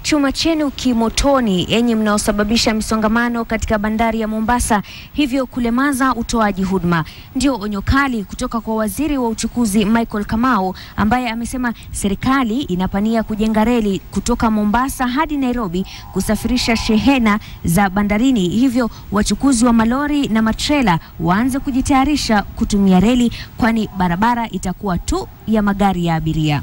chuma chenu kimotoni, yenye mnaosababisha misongamano katika bandari ya Mombasa, hivyo kulemaza utoaji huduma. Ndio onyo kali kutoka kwa waziri wa uchukuzi Michael Kamau, ambaye amesema serikali inapania kujenga reli kutoka Mombasa hadi Nairobi kusafirisha shehena za bandarini, hivyo wachukuzi wa malori na matrela waanze kujitayarisha kutumia reli, kwani barabara itakuwa tu ya magari ya abiria.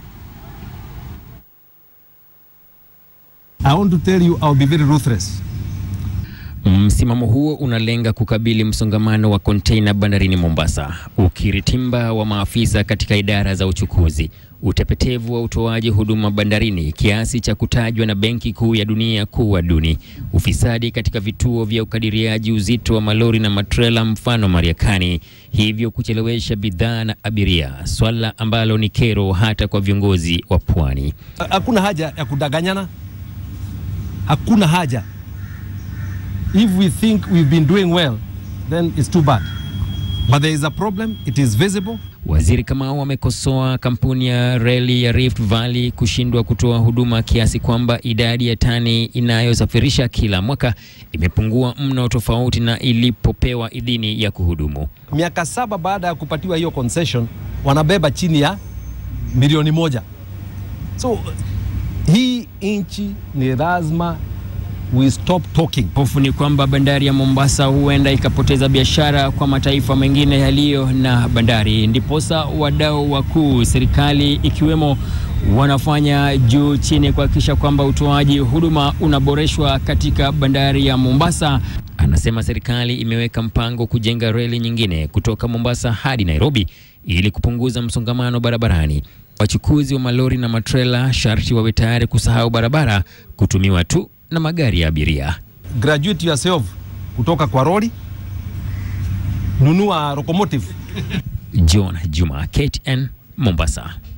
I want to tell you I'll be very ruthless. Msimamo huo unalenga kukabili msongamano wa konteina bandarini Mombasa, ukiritimba wa maafisa katika idara za uchukuzi, utepetevu wa utoaji huduma bandarini kiasi cha kutajwa na Benki Kuu ya Dunia kuwa duni, ufisadi katika vituo vya ukadiriaji uzito wa malori na matrela mfano Mariakani, hivyo kuchelewesha bidhaa na abiria, swala ambalo ni kero hata kwa viongozi wa pwani. Hakuna haja ya kudanganyana, hakuna haja. If we think we've been doing well, then it's too bad. But there is a problem, it is visible. Waziri Kamau amekosoa kampuni ya reli ya Rift Valley kushindwa kutoa huduma kiasi kwamba idadi ya tani inayosafirisha kila mwaka imepungua mno tofauti na ilipopewa idhini ya kuhudumu. Miaka saba baada ya kupatiwa hiyo concession, wanabeba chini ya milioni moja. So hii nchi ni lazima we stop talking. Hofu ni kwamba bandari ya Mombasa huenda ikapoteza biashara kwa mataifa mengine yaliyo na bandari. Ndiposa wadau wakuu, serikali ikiwemo, wanafanya juu chini kuhakikisha kwamba utoaji huduma unaboreshwa katika bandari ya Mombasa. Anasema serikali imeweka mpango kujenga reli nyingine kutoka Mombasa hadi Nairobi ili kupunguza msongamano barabarani. Wachukuzi wa malori na matrela sharti wawe tayari kusahau barabara kutumiwa tu na magari ya abiria. Graduate yourself kutoka kwa lori, nunua locomotive. John Juma, KTN, Mombasa.